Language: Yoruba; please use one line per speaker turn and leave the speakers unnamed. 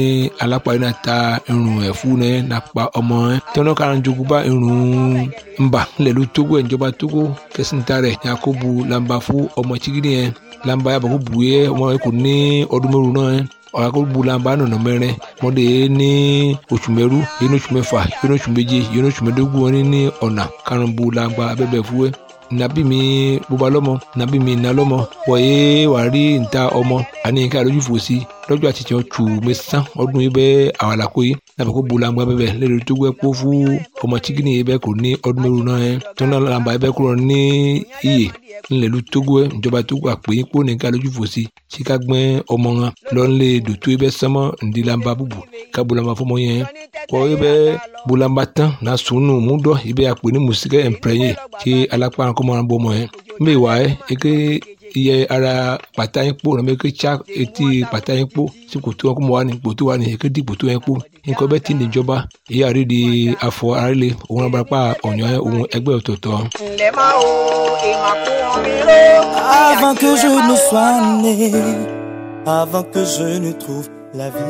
ní alápá yìí náà ta irun ẹ̀fú náà nàpa ọmọ ẹ̀ tọ́nà kan jogun bá irun ńbà ńlẹ̀ ló tógó ẹ̀ ìjọba tógó kẹsìntà rẹ̀ yakubu lamba fún ọmọ chigidi yẹn lamba yàbọ̀ kó bu yẹ ọmọ yẹn kò ní ọdún mẹ́rù náà yẹn ọ̀rọ̀ bulamba nọ̀nà mẹ́rin mọ́dé ní oṣù mẹ́rú yẹn oṣù mẹ́fà yẹn oṣù méje yẹn oṣù mẹ́dógún wọn ní ọ̀nà karùn-ún bulamba abẹ́bẹ̀ fúwẹ́ nabi mi bóba lọ́mọ nabi mi nà lọ́mọ wọ̀nyé wà rí níta ọmọ àní ká lójú fò sí lọ́jọ́ àtijọ́ tù mí sán ọdún yìí bẹ́ẹ̀ àwàlàkó yìí nàbẹ̀ kó bulamba bẹ́ẹ̀ lẹ́nu tó gbẹ́ kó fún ọmọ chikini yìí bẹ́ẹ̀ kò ní ọdún mẹ́rù náà yẹn tó náà làǹbà yìí bẹ́ẹ̀ kúrò ní iyè ńlẹ̀lú tógó ẹ̀ ìjọba tógó àpèyìn kó ní ká lójú fò sí tí ká gbẹ́ ọmọ wọn lọ́nlẹ̀ dòtó yìí bẹ́ẹ̀ sánmọ́ ǹdí làǹbà bùbù ká bulamba fọmọ yẹn kọ́ yìí bẹ́ẹ̀ bulamba tán náà sùnù múdọ̀ yìí bẹ́ẹ̀ àpè ní mùsíkẹ́ ẹ̀ǹpẹ̀rẹ̀yẹ kí alápá kọ́ máa bọ́ ọmọ yẹn mbẹ́ wà ẹ́ eke iye ara pàtà yín kpó nàbẹ eke tsa etí pàtà yín kpó tí kòtò wọn kó mọ wà ní kòtò wà ní eke di kòtò yẹn kpó nǹkan bẹ́ẹ̀ ti níjọba èyí àrí di afọ arílẹ òun abarapá ọ̀nyọ́ òun ẹgbẹ́ ọ̀tọ̀ọ̀tọ̀.
ǹlẹ́ máa wo ìmọ̀ kún omi ró.
Avant que je ne sois né, avant que je ne trouve la vie.